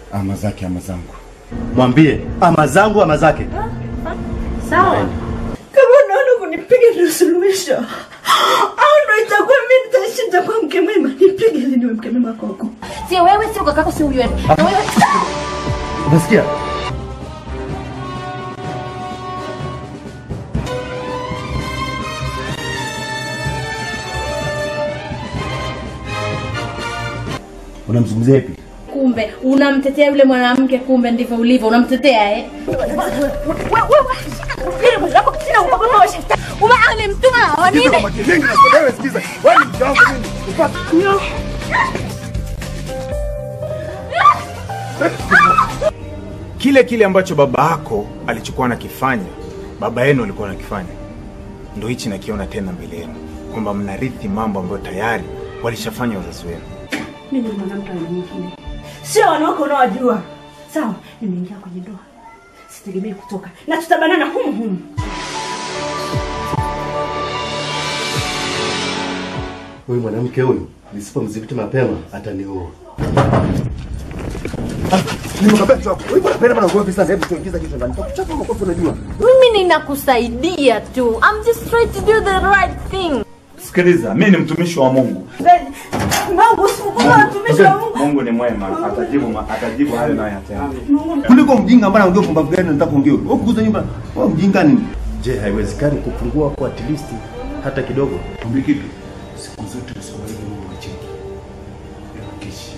ama zake ama zangu. Mwambie ama zangu ama zake. Sawa. Kama unaona kunipiga ndio suluhisho, au ndo itakuwa mimi nitashinda kwa mke mwema, nipige ili niwe mke mwema kwako. Sio wewe, sio kakako, sio huyo. Na wewe Unasikia? Unamzungumzia ipi? kumbe unamtetea yule mwanamke, kumbe ndivyo ulivyo, unamtetea eh? Umemtuma wa nini? Wewe sikiza, wewe ni mke wangu mimi. Kile kile ambacho baba yako alichokuwa anakifanya, baba yenu alikuwa anakifanya, ndo hichi nakiona tena mbele yenu, kwamba mnarithi mambo ambayo tayari walishafanya wazazi wenu. Mimi ni mwanamke wa nyingine, sio wanawake unaowajua. Sawa, nimeingia kwenye ndoa, sitegemei kutoka na tutabanana humu humu. Huyu mwanamke huyu nisipomdhibiti mapema ataniua. Nimekwambia tu hapo. Wewe unapenda bana ugomvi sana. Hebu tuingiza kichwa ndani. Takuchapa makofi unajua. Mimi ninakusaidia tu. I'm just trying to do the right thing. Sikiliza, mi ni mtumishi wa Mungu. Mungu usifukuze watumishi wa Mungu. Mungu ni mwema, atajibu atajibu hayo nayo yatenda. Kuliko mjinga ambaye anaongea pumbavu gani nataka kuongea. Wewe kukuza nyumba. Wewe mjinga nini? Je, haiwezekani kupungua kwa at least hata kidogo? Kumbi kipi? Siku zote usiwahi Mungu wacheki. Kishi.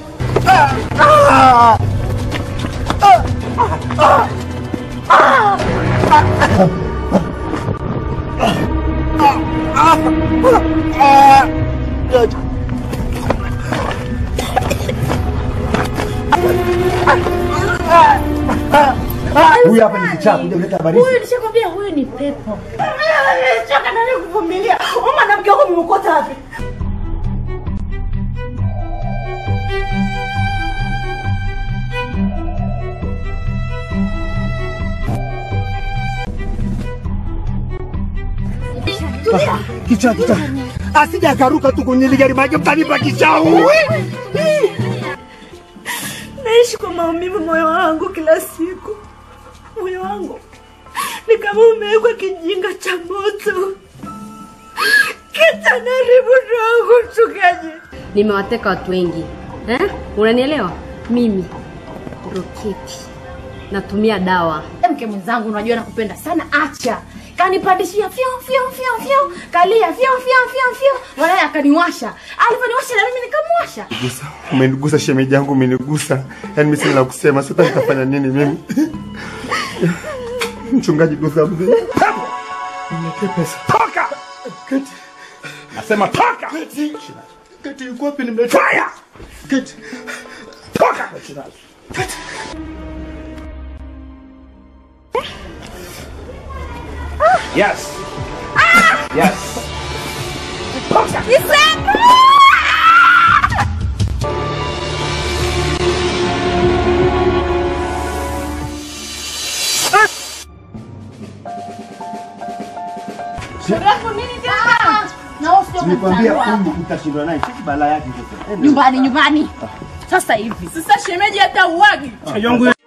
Huyu hapa ni kichaa kuja kuleta habari. Huyu nishakwambia huyu ni pepo. Nimechoka na wewe kuvumilia. Huyu mwanamke wako mmekota wapi? Kichaa kichaa. Asija akaruka tu kwenye ligari maji mtanipa kichaa. Naishi kwa maumivu moyo wangu kila siku. Moyo wangu ni kama umewekwa kijinga cha moto. Kitanaribu roho mchungaji. Nimewateka watu wengi. Eh? Unanielewa? Mimi roketi. Natumia dawa. Mke mwenzangu unajua nakupenda sana acha. Kanipandishia fyo fyo fyo fyo. Kalia fyo fyo fyo fyo. Mwanae akaniwasha. Aliponiwasha na mimi nikamwasha. Gusa. Umenigusa shemeji yangu umenigusa. Yaani mimi sina la kusema. Sasa nitafanya nini mimi? Mchungaji gusa mzee. Niwekee pesa. Toka! Keti. Nasema toka! Keti. Keti yuko wapi nimleta? Fire! Keti. Toka! Yes. Yes. Nimekwambia huyu utashindwa naye. Sisi balaa yake sasa. Nyumbani nyumbani. Sasa hivi. Sasa shemeji hata uwagi.